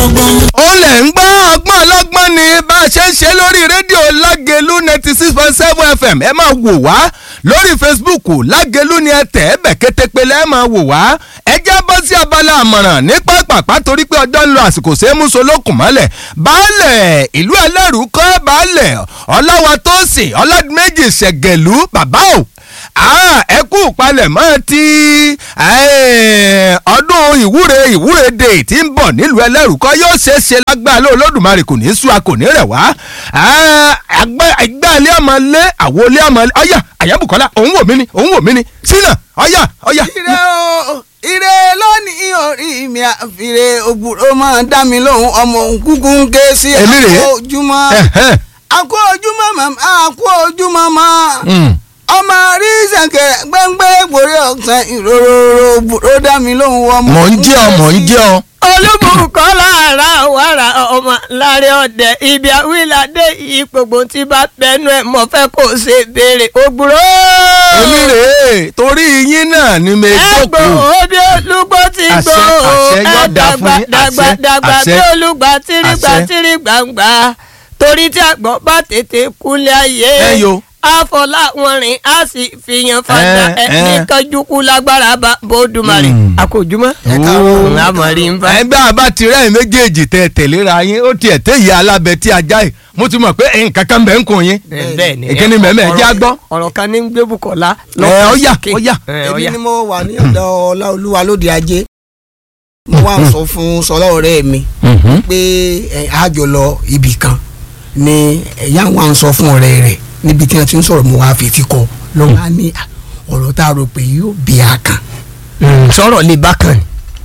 ọlọ́gbọ́n. ó lẹ̀ ń gbọ́ ọgbọ́n ọlọ́gbọ́n ni bá a ṣe ń ṣe lórí rédíò lágẹ̀lú ninety six point seven fm ẹ máa wò wá lórí facebook lágẹ̀lú ni ẹ tẹ̀ ẹ́ bẹ̀ kétépele ẹ máa wò wá ẹ jẹ́ bọ́ sí abala àmọ̀ràn ní pápápá torí pé ọjọ́ ń lo àsìkò ṣe é mú solókùn mọ́lẹ̀ baálẹ̀ ìlú ẹlẹ́rù kọ́ baálẹ̀ ọláwa tó sìn ọládùméjì ṣẹ̀gẹ̀lú bàbá o ah ẹ kú palẹ̀mọ́ ti ọdún ìwúre ìwúre dè tí ń bọ̀ nílùú ẹlẹ́rùkọ́ yóò ṣe é ṣe lágbára lóò lódùmarè kò ní í sú a kò ní rẹ̀ wá àgbà ilé ọmọ lé àwo ilé ọmọ lé ọyà àyàbùkọ́lá òun wò mí ni òun wò mí ni sínà ọyà ọyà. ire o ire lónìí orí mi àfìrè ògbúrò máa dá mi lóhùn ọmọ kúkú ń ké sí Èmi rèé. àkó ojúmọ́ àkó ojúmọ́ màmá àkó ojúmọ́ mọ́ ọmọ rí sẹ̀kẹ̀ gbẹ́ngbẹ́ ìgbòrí ọ̀sán ìrorò ògbúrò dá mi lóhùn ọmọ. mò ń jẹ́ ọ mò ń jẹ́ ọ. olúbùkọ́ lára wàrà ọmọ láre ọdẹ ibi àwílàdé yìí gbogbo tí bá bẹnu ẹ mọ fẹ́ kó ṣe béèrè ògbúrò. èmi rèé torí yín náà ni mi ẹgbò jókòó. obi olúgbó ti Àṣẹ, gbó àṣẹ, yóò ẹ dáa fún dàgbà yín, dàgbà àṣẹ, dàgbà àṣẹ, bí olùgbà tìrìgbà àṣẹ. tìrìgbà ń gbà torí tí àgbọ̀n bá tètè kúnlẹ̀ ayé Ẹ yo. àfọlá wọn rìn á sì fìyàn fàdà Ẹ, ẹ ẹ. ní kánjúkú lágbára bá bódùmarè Mm. àkójúmọ́ Ó. àmọ̀rí ń bá. ẹgbẹ́ àbá tirẹ̀ méjèèjì tẹ tẹ̀léra yín ó tiẹ̀ tẹ̀ yẹ alábẹ tí ajá yìí mo ti mọ̀ pé nǹkan kan bẹ̀ ń kun yín. bẹ́ẹ̀ ni ìkíni mẹ́mẹ́ ẹ jẹ́ á gbọ́. ọ̀rọ̀ kan ní gbé Bùkọ́lá Ẹ, ọ̀yà, sókè. ọ̀yà. Ẹ, èmi ọ̀yà. ni mo wà ní ọ̀dọ̀ ọláolúwa lóde ajé mo wá sọ fún sọlá ọ̀rẹ́ mi pé ẹ, a jọ lọ ibì kan ni ẹ̀yà wa ń sọ fún ọ̀rẹ́ rẹ̀ níbi tí wọ́n ti ń sọ̀rọ̀ mo wá fetí kọ lọ́wọ́ á ní à, ọ̀rọ̀ tá a rò pé yóò bí a kan. Mm, sọ̀rọ̀ lè bá kàn ní.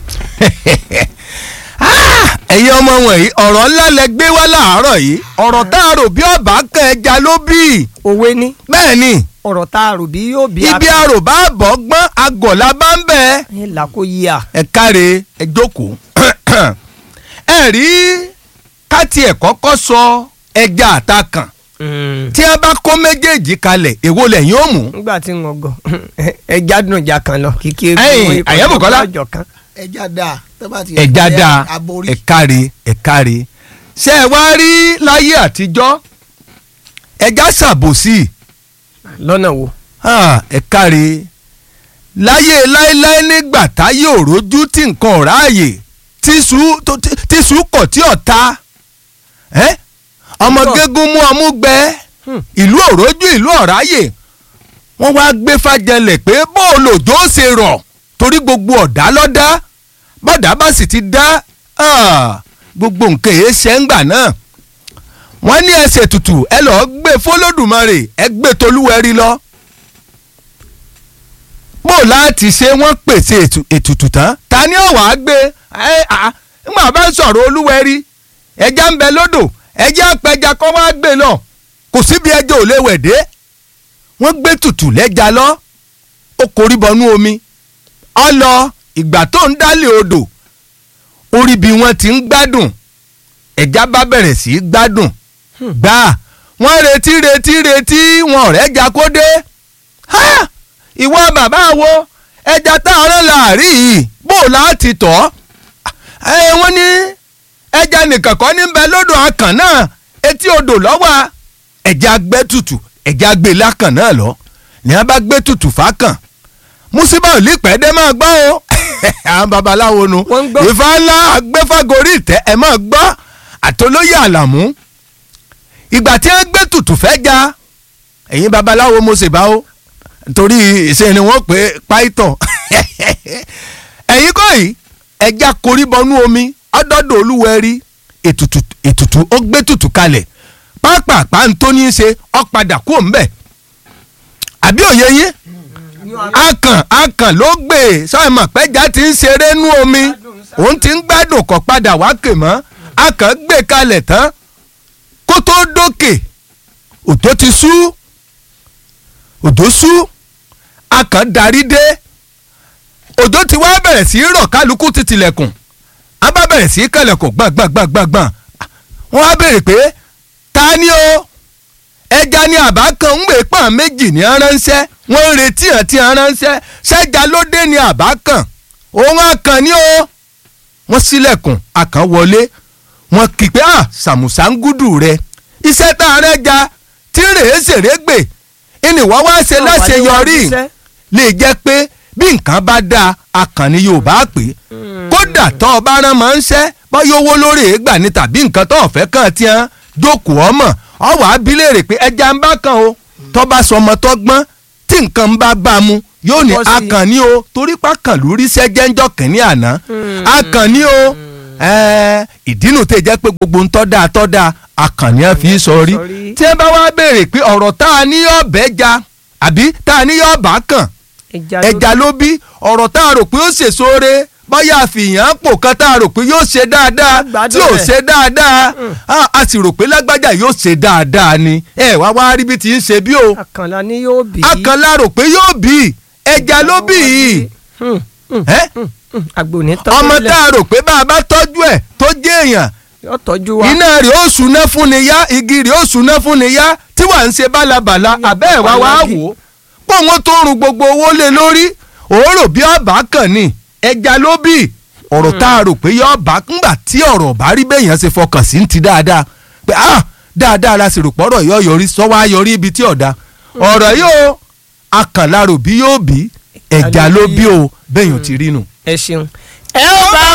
ẹ̀yin ọmọ wọ̀nyí ọ̀rọ̀ ńlá lẹ gbé wá láàárọ̀ yìí ọ̀rọ̀ tá a rò bí ọ̀bá kan ẹja ló bí òwe ní bẹ́ẹ̀ ni ọ̀rọ̀ tá a rò bí yóò bí ibi àrò bá bọ̀ gbọ́n agọ̀lá bá ń bẹ̀ ẹ là kó yí a. ẹ káre ẹ jókòó ẹ rí káti ẹ̀ kọ́kọ́ sọ ẹja àtakàn tí a bá kó méjèèjì kalẹ̀ èwo lẹ́yìn ó mú nígbà tí wọn gọ ẹ jádùn ìjà kan lọ kíkí Ẹ̀yin, Àyàbùkọ́lá. ọjọ́ kan. ẹja dáa tó bá ti ẹja dáa aborí ẹ káre ẹ káre ṣé ẹ wá rí láyé àtijọ́ ẹja ṣàbòsí lọ́nà wo. Ah, ẹ káre láyé láéláé nígbà táyé òrójú tí nǹkan ọ̀ráàyè tíṣú tó- tí- tíṣú kọ̀ tí ọ̀ta ẹ́ ọmọ Tọ́. gégún mú ọmú gbẹ Hmm. ìlú òrójú ìlú ọ̀ráàyè wọ́n wá gbé fàjẹlẹ̀ pé bóòlù òjò ó ṣe rọ̀ torí gbogbo ọ̀dá lọ́dá bọ́dà bá sì ti dá ah, gbogbo nǹkan èé ṣe ń gbà náà wọ́n ní ẹsẹ̀ tutù ẹ lọ́ọ́ gbé fọlọ́dùmarè ẹ gbé tolúwẹ̀rí lọ. bó láti ṣe wọ́n pèsè ètù- ètùtù tán ta ni ó wàá gbé ẹ à ńgbà bá ń sọ̀rọ̀ olúwẹ̀rí ẹja ń bẹ lódò ẹja apẹja kọ́ wá gbé lọ kò síbi ẹja ò lè wẹ̀ dé wọ́n gbé tutù lẹ́ja lọ ó korí bọnú omi ọ lọ ìgbà tó ń dálé odò orí bí wọ́n ti ń gbádùn ẹja bá bẹ̀rẹ̀ sí í gbádùn gbà wọ́n retí retí retí wọn ọ̀rẹ́ jà kó dé Ha! ìwọ bàbá wo ẹja tá a rán láàrí yìí bó o láti tọ́ ẹ wọ́n ní ẹja nìkan kọ́ ní bẹ lódò akàn náà etí odò lọ́wọ́ ẹja gbẹ́ tutù ẹja gbé lákàn náà lọ ní a bá gbé tutù fákàn musiba ò lè pẹ́ dé máa gbọ́ o àwọn babaláwo nu Wọ́n ń gbọ́. ìfà ńlá agbẹ́fàgorí ìtẹ́ ẹ̀ máa gbọ́ àtolóyè àlàmú ìgbà tí wọ́n gbé tutù fẹ́ ja ẹ̀yin babaláwo mo ṣèbá o torí ìṣe ni wọ́n pè é páìtọ̀ ẹ̀yin kọ́ yìí ẹja korí bọnú omi ọdọọdọ olúwẹrí ètùtù ètùtù ó gbé tutù kalẹ̀ pápápá ń tó ní í ṣe ọ padà kú òǹbẹ àbí òye yín akàn akàn ló gbé e sọ́ọ̀mọ̀ pẹ́já ti ń ṣeré nú omi òun ti ń gbádùn kọ́ padà wá kè mọ́ akàn gbé kalẹ̀ tán kó tó dókè òjò ti sú òjò sú akàn darí dé òjò ti wá bẹ̀rẹ̀ sí í rọ̀ kálukú ti tilẹ̀kùn a bá bẹ̀rẹ̀ sí í kẹlẹ̀kùn gbàngbàngbàngbàn wọ́n á béèrè pé ta ni o ẹja ni àbá kan ń gbé pọ́n méjì ní aránṣẹ́ wọ́n ń retí àti aránṣẹ́ ṣẹ́ja ló dé ní àbá kan òun àkàn ni o wọ́n ṣílẹ̀kùn àkàn wọlé wọn kì í pé à sàmùsàngúdù rẹ iṣẹ́ tá a rẹ́ ja tí rèé ṣèré gbè ìnìwọ́ wá ṣe láṣeyọrí lè jẹ́ pé bí nǹkan bá dáa akànnì yorùbá pè é kódà tó o bá rán máa ń ṣẹ́ báyọ̀ owó lórí èégbà ni tàbí nǹkan tó o fẹ́ kàn tí wọ́n jókòó ọmọ ọwọ́ abilérè pé ẹja ń bá kan o tó bá sọ ọmọ tó gbọ́n tí nǹkan ń bá bá mu yóò ní Bọ́ sí i. akànnì o torí pákàn lórí sẹ́jẹ́ ńjọ́ kìnínní àná akànnì o ẹ̀ẹ́, ìdínú tẹ̀ jẹ́ pé gbogbo ń tọ́ da tọ́ da akànnì ẹ̀ fi sọ rí Sọrí. tí ẹ bá wá béèrè pé ọ̀rọ̀ tá a ní ọ̀bẹ ja àbí tá a ní ọ̀bà kàn ẹja ló bí ọ̀rọ̀ tá a rò pé ó ṣèso re báyà àfihàn pò kan tá a rò pé yóò ṣe dáadáa Gbádùn tí ò rẹ̀. ṣe dáadáa Ah, a sì rò pé lágbájá yóò ṣe dáadáa ni ẹ wá wá rí bí ti ń ṣe bí o àkànlá ni yóò bí. akànlá rò pé yóò bí ẹja ló bí yìí Hmm, hmm, ẹ́? hmm. àgbò ní tọ́jú ọmọ lẹ̀. tá a rò pé bá a bá tọ́jú ẹ̀ tó jẹ́ èèyàn yóò tọ́jú wa. iná rẹ̀ ó súná fún ni yá igi rẹ̀ ó súná fún ni yá tí wàá ń ṣe bálabàla àbẹ́ ẹ̀ wá wá wò ó pọ̀ wọ́n tó run gbogbo owó lé lórí òórò bí ọba kàn ní ẹja ló bí ọ̀rọ̀ tá a rò pé yọ ọba ńgbà tí ọ̀rọ̀ ọba rí bẹ́yàn ṣe fọkàn sí ti dáadáa pé ah dáadáa la sì rò pọ̀rọ̀ yọ yọrí sọ́wọ́ ayọrí ibi tí ọ̀dà ọ̀rọ̀ yóò akànlárò bí yóò bí ẹja ló bí o bẹ́yàn ti rí nù. ẹ ṣeun. ẹ ó bá